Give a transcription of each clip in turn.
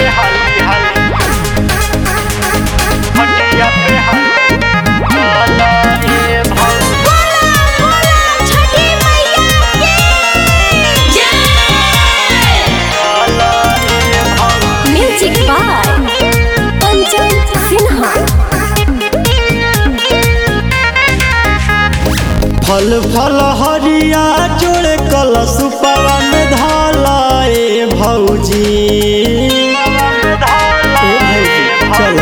पे हाली हाली हटिया पे हाली चला ए भौजी छठी मैया की चला ए भौजी म्यूजिक बाय पंचम सिन्हा फल फल हरिया जोड़े कलश पवन धाला ए भौजी ए भौजी चल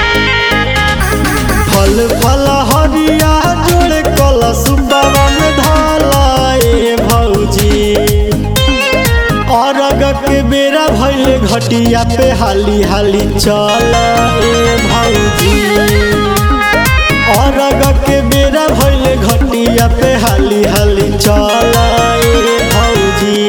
फल फल हरिया जोड़े कलश पवन धाला ए भौजी अरग के बेरा भइल घटिया पे हाली हाली चल ए भौजी अरग के बेरा भइल घटिया पे हाली हाली चल ए भौजी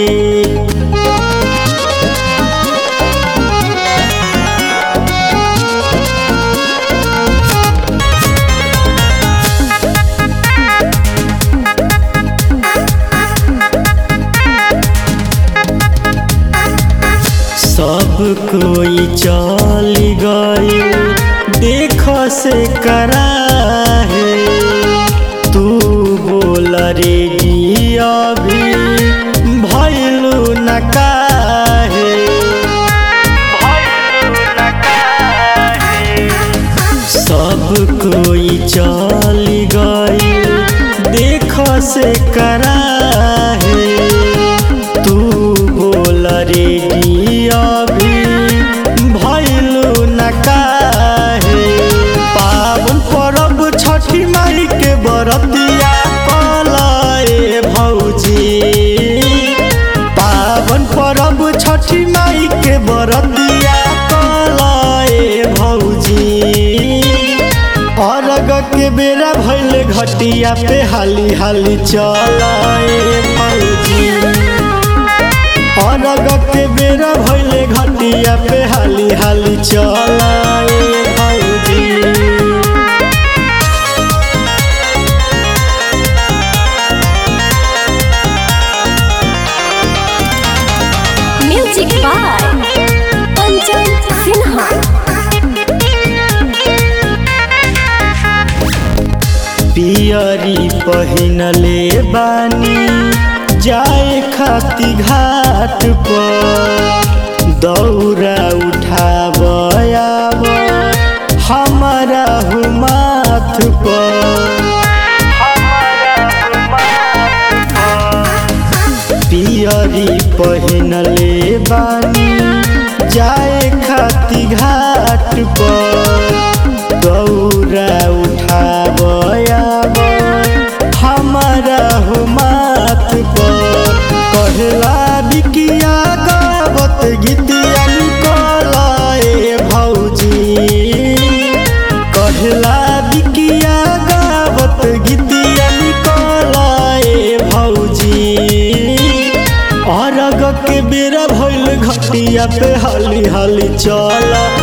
सब कोई चल गई देख से करा है तू बोल रे गी अभी भैलू न काहे भइलु न काहे सब कोई चल गई देख से करा है तू बोल रे गी अभी भैलू न काहे पावन परब छठी माई के बरतिया कलाए भौजी पावन परब छठी माई के बरतिया कलाए भौजी अरग के बेरा भइल घटिया पे हाली हाली चलाए भौजी अरग के बेरा भइल घटिया पे हाली हाली चलाए भौजी म्यूजिक बाय पंचम सिन्हा पियरी पहिनले बानी जाए खाती घाट पर दौरा उठाब आब हमारा हु माथ पर पियरी पहिनले बानी जाए खाती घाट पर गौरा उठाब आब हमारा हो माथ पर कहला बिकिया गावत गीतिया निकलाए भौजी कहला बिकिया गावत गीतिया निकलाए भौजी अरग के बेरा भइल घटिया पे हाली हाली चल